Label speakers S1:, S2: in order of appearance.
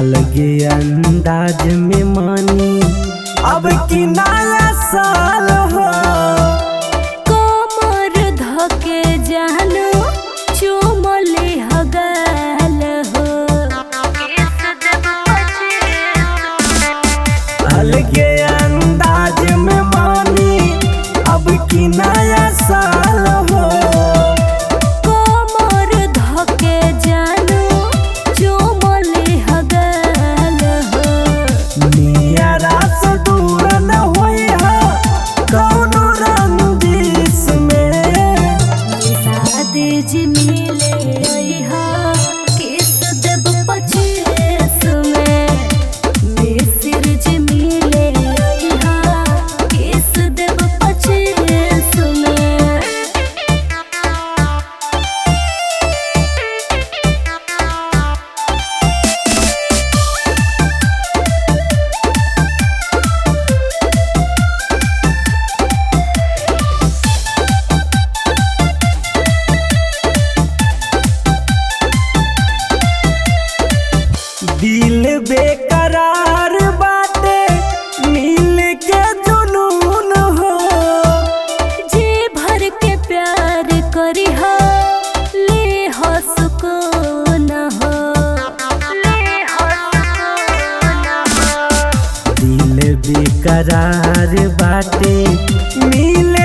S1: अलगे अंदाज में मानी अब की नया साल हो
S2: कोमर धके जानो चुमले हगाल हो
S1: अलगे अंदाज में मानी अब की नया साल हो
S2: कोमर धके जानो चुमले हगाल हो
S1: नियरा से दूर न होई हा कौनो रंजिश में
S2: शादी जी मिले हा किस देब पचीस में मिसिर जी मिले हा किस देब पचीस में
S1: दिल बेकरार बाटे मिल के जुनून हो
S2: जी भर के प्यार करी हो ले हो सुकून हो ले हो सुकून हो
S1: दिल बेकरार बाटे मिल